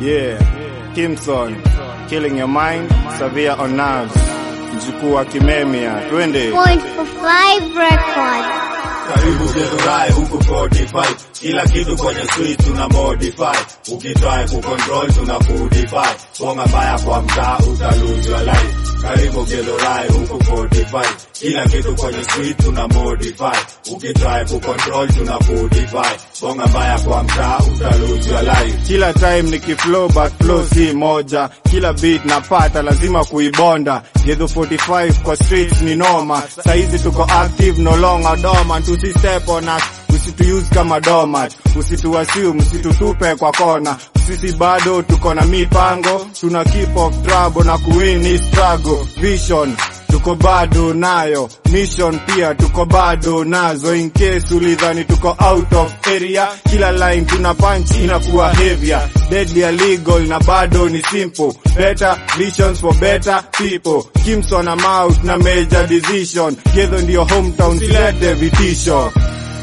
Yeah, Kimson, killing your mind, severe on nerves. Mjukuu wa Kimemia, twende. Point for five records. Karibu Zerurai huku 45 kila kitu kwenye street tuna modify, ukitry kucontrol tuna kudify, bonga mbaya kwa mtaa utalose your life. Karibu Zerurai huku 45 kila kitu kwenye street tuna modify, ukitry kucontrol tuna kudify, bonga mbaya kwa mtaa utalose your life. Kila time nikiflow but flow si moja, kila beat napata lazima kuibonda. Gedho 45 kwa streets ni noma, saizi tuko active no longer dormant, usi step on us usituuse kama domat, usituassume, usitutupe kwa kona. Sisi bado tuko na mipango, tuna keep of trouble na kuwin hii struggle. Vision tuko bado nayo, mission pia tuko bado nazo. In case ulidhani tuko out of area, kila line tuna punch inakuwa heavier, deadly illegal na bado ni simple. Better visions for better people. Kimson na Mouth na major decision, Gedho ndio hometown, silete vitisho.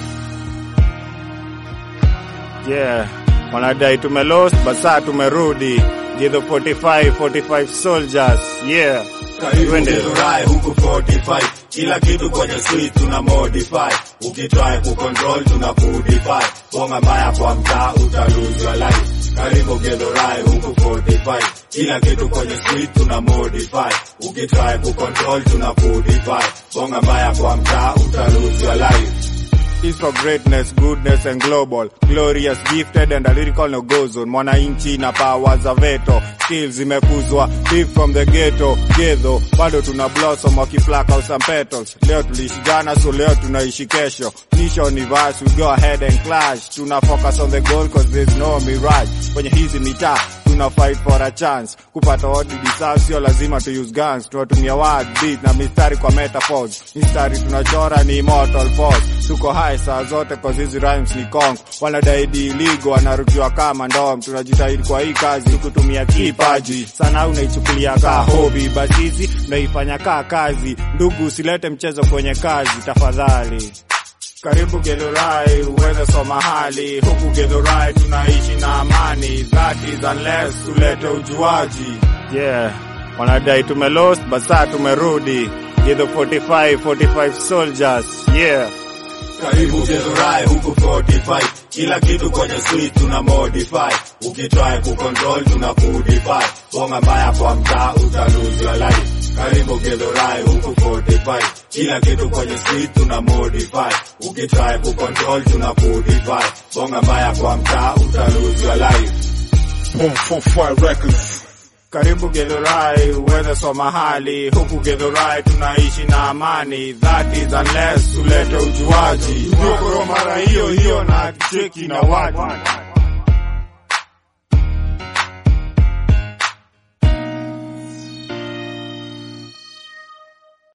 Yeah, wanadai tumelost basa tumerudi. Gedho 45, 45 soldiers. Yeah. Karibu Twende. Zerurai huku 45 kila kitu kwenye street tuna modify, ukitry kucontrol tuna kudify, bonga mbaya kwa mtaa uta lose your life. Karibu Zerurai huku 45 kila kitu kwenye street tuna modify, ukitry kucontrol tuna kudify, bonga mbaya kwa mtaa uta lose your life. is for greatness, goodness and global. Glorious, gifted and a lyrical no go zone. Mwananchi na power za veto. Skills zimekuzwa deep from the ghetto. Gedho, bado tuna blossom wakiflaka some petals. Leo tuliishi jana so leo tunaishi kesho. Mission ni verse, we go ahead and clash. Tuna focus on the goal cause there's no mirage. Kwenye hizi mitaa tuna fight for a chance kupata what we deserve, sio lazima to use guns. Tunatumia word beat na mistari kwa metaphors, mistari tunachora ni immortal force. Tuko high saa zote cause hizi rhymes ni kong, wanadai iligo, wanarukiwa kama ndom. Tunajitahidi kwa hii kazi kutumia kipaji sana, unaichukulia kaa hobby, basi hizi tunaifanya kaa kazi. Ndugu, usilete mchezo kwenye kazi tafadhali. Karibu Githurai uweze soma hali huku Githurai tunaishi na amani, that is unless tulete ujuaji. Yeah, wanadai tumelost basa tumerudi. Githu 45 45 soldiers. Yeah. Karibu Zerurai huku 45 kila kitu kwenye street tuna modify, ukitry kucontrol tuna kudify, bonga mbaya kwa mtaa uta lose your life. Karibu Zerurai huku 45 kila kitu kwenye street tuna modify, ukitry kucontrol tuna kudify, bonga mbaya kwa mtaa uta lose your life. Boom, four, five records. Karibu Githurai uweze soma hali huku Githurai tunaishi na amani, that is unless tulete ujuaji. Ndio mara hiyo hiyo na cheki na watu